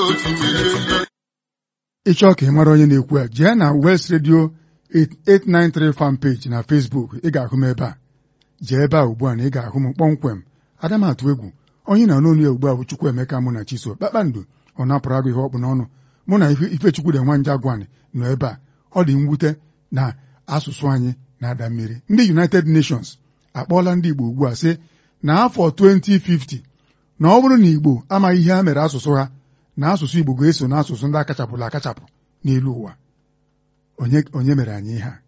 ịchọọ ka ị mara onye na-ekwu ya jee na West Radio 893 fan page na Facebook ị ga-ahụ m ebe a jee ebe a ugbu a na ị ga-ahụ m kpọmkwem adamatụ egwu onye na n'onu ya ugbu a bụ Chukwuemeka mụ na Chiso kpakpando ọ napụrụ agụ ihe ọkpụ n'ọnụ mụ na Ifechukwu dị nwa Njagwani nọ ebe a ọ dị mwute na asụsụ anyị na-ada mmiri ndị United Nations akpọọla ndị Igbo ugbu a sị na afọ 2050 na ọ bụrụ na Igbo amaghị ihe ha mere asụsụ ha na asụsụ Igbo ga-eso n'asụsụ ndị akachapụla akachapụ n'elu ụwa onye onye mere anyị ihe a